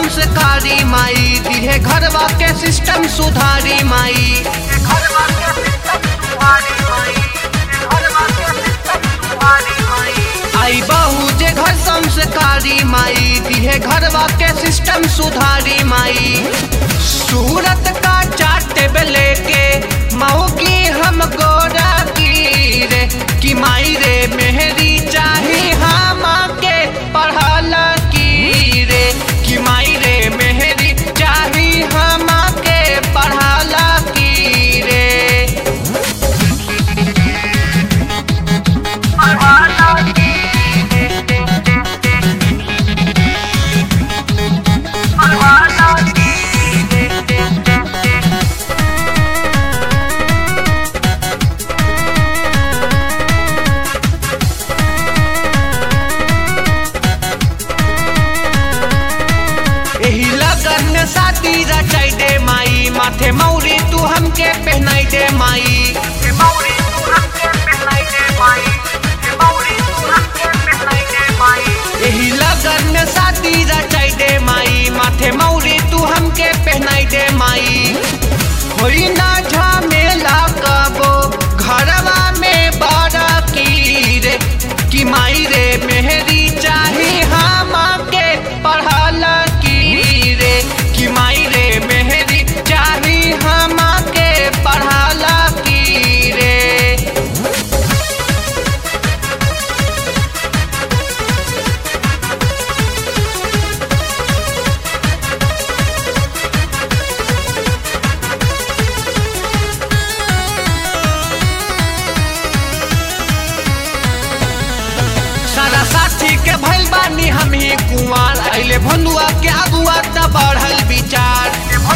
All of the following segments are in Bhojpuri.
संस्कारी माई दिहे घरवा के सिस्टम सुधारी माई घरवा के सिस्टम सुधारी माई घरवा के सिस्टम सुधारी माई आई बहू जे घर संस्कारी माई दिहे घरवा के सिस्टम सुधारी माई सूरत का चाट लेके माओ की हम गोरा की रे कि माई रे मेहरी चाही हम के पढ़ल की रे कि माई रे मेहरी चाही हम के पढ़ल की रे पढ़ल की रे पढ़ल की रे एही लगन में शादी रचाई दे माई माथे मौरी तू हमके पहनाई दे माई एही लगन में शादी रचाई दे माई माथे मौरी तू हमके पहनाई दे माई होई ना झमेला कबो घरवा में बड़ा की रे कि माई रे मेहरी चाही हम के पढ़ल की रे कि माई रे मेहरी चाही हम के पढ़ल की रे सारा साथी के भइल बानी हम ही कुंवार अइले भनुआ के अगुआ त बढ़ल विचार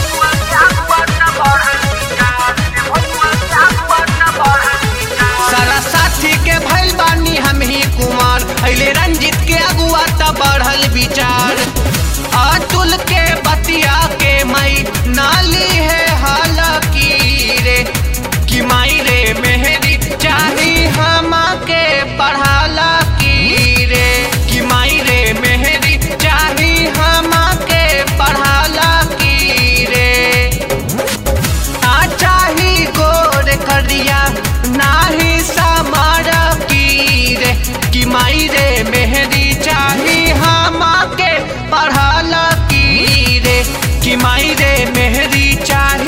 सारा साथी के भइल बानी हम ही कुमार अइले रंजित के अगुआ त बढ़ल विचार अतुल के बतिया के मई नाली है हाल की रे कि माई रे मेहरी चाही हम के पढ़ाला की रे कि माई रे मेहरी चाही हम के पढ़ाला की रे ना चाही गोर करिया नाही समार की रे कि माई रे मेहरी चाही हम के पढ़ल की रे कि माई रे मेहरी चाही